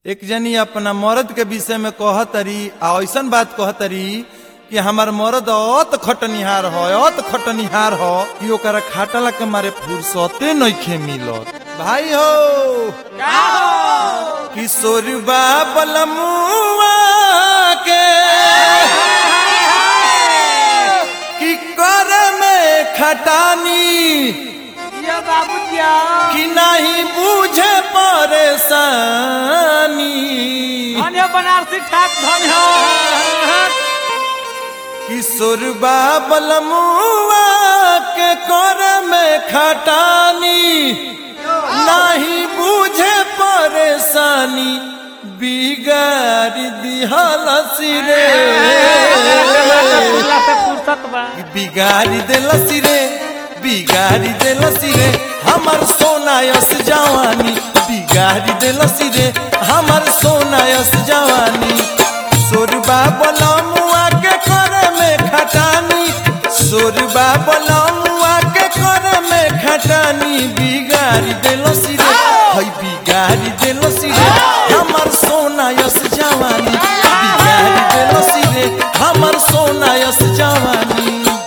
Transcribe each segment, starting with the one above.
एक जनी अपना मर्द के विषय में कहतरी आ ऐसन बात कहतरी कि हमार मर्द अत खटनिहार हो अत खटनिहार हो कि ओकरा खाटला के मारे फुर्सते नइखे मिलत भाई हो किशोर बलमुआ के कि कर में खटानी ये बाबू जिया कि नहीं बूझे परेशानी धन्य बनारसी ठाक धन्य किशोर बलमुआ के कर में खटानी नहीं बूझे परेशानी बिगाड़ दिहल सिरे से फुर्सत बा बिगाड़ी देलसी रे बिगाड़ी देलसी रे हमर सोनायस जवानी बिगाड़ी देलसी रे हमर सोनायस जवानी सोरबा बलमुआ के करे में खटानी सोरबा बलमुआ के करे में खटानी बिगाड़ी देलसी रे हई बिगाड़ी देलसी रे हमर सोनायस जवानी बिगाड़ी देलसी रे हमर सोनायस जवानी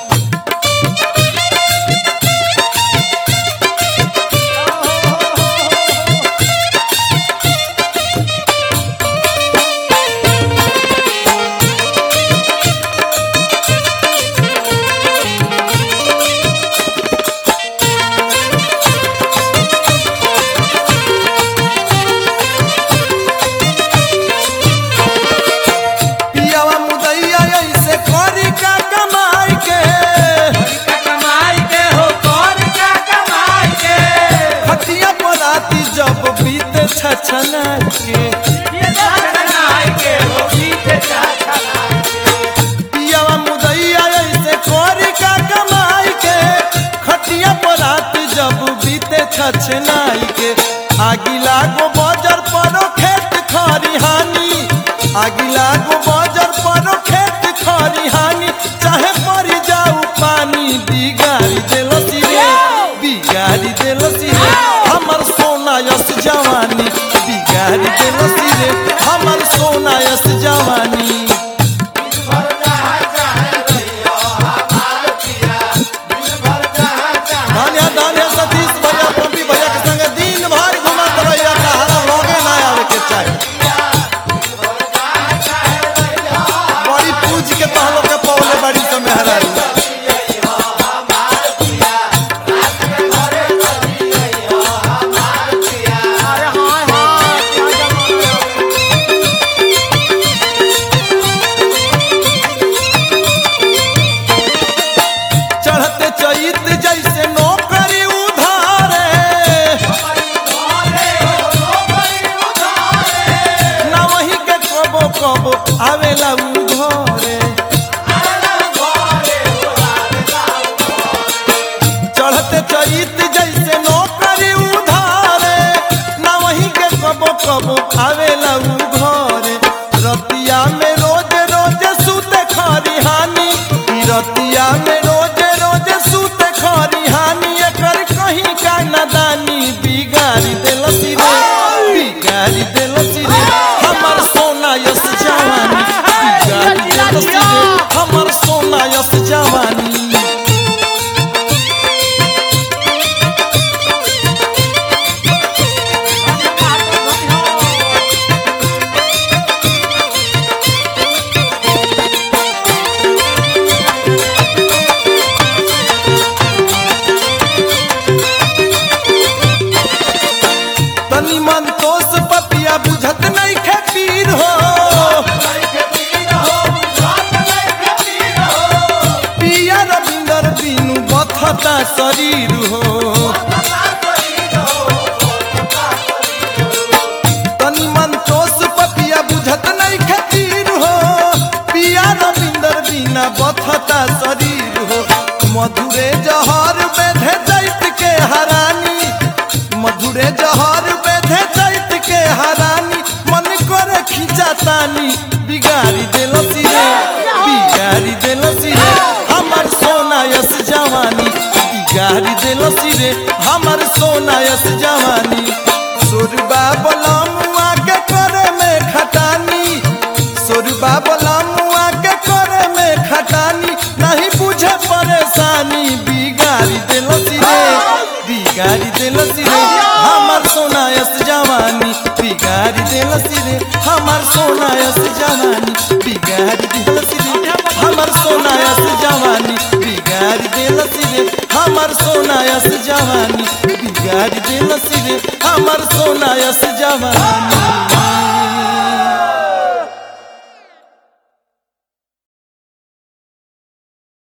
पियावा मुदैया ऐसे करी का कमाई के कमाई के हो कौन का कमाई के खटिया पराती जब बीते छछना के ये कमाई के हो बीत चाचा पियावा मुदैया ऐसे करी का कमाई के खटिया पराती जब बीते छछनाई के आगी लागो बजर परो खेत खरिहानी आगी लागो बजर परो खेत खरिहानी चाहे पड़ी जाऊ पानी बिगाड़ी देलसी रे बिगाड़ी देलसी रे हमर सोना यस जवानी बिगाड़ी देलसी रे हमर सोना यस जवानी धन्य धन्य सतीश भैया पम्पी भैया के संगे दिन भर घुमत रहिया कहारा लगे ना आवे के चाही बड़ी पूज के तो हम लोग के पौले बड़ी से मेहरारू अरे हाय हाय क्या जमा चढ़ते चैत जैसे नौकरी उधारे ना वही के कबो कबो आवेला उ घरे चढ़ते चैत जैसे नौकरी उधारे ना वही के कबो कबो आवेला उ घरे रतिया में रोज रोज सुते खरिहानी ई रतिया में रोज रोज सुते खरिहानी एकर कहीं का नदानी बिगाड़ी देलसी रे बिगाड़ी देलसी रे हमर सोना यस जवानी बिगाड़ी देलसी रे हमर सोना यस जवानी तनी मन तोस पपिया बुझत नहीं खे पीर हो पिया रविंदर बिनु बथता शरीर हो तनी मन तोस पपिया बुझत नहीं खे पीर हो पिया रविंदर बिना बथता शरीर हो मधुरे जहर बेधे दैत के हरानी मधुरे जहर बेधे दैत के हरानी मन करे खिंचा तानी बिगाड़ी देलसी रे बिगाड़ी देलसी रे हमर सोना यस जवानी बिगाड़ी देलसी रे हमर सोना यस जवानी सुरबा बलमुआ के करे बिगाड़ी देलसी रे बिगाड़ी देलसी रे हमार सोनायस जवानी बिगाड़ी देलसी रे हमार सोनायस जवानी बिगाड़ी देलसी रे हमार सोनायस जवानी बिगाड़ी देलसी रे हमार सोनायस जवानी बिगाड़ी देलसी रे हमार सोनायस जवानी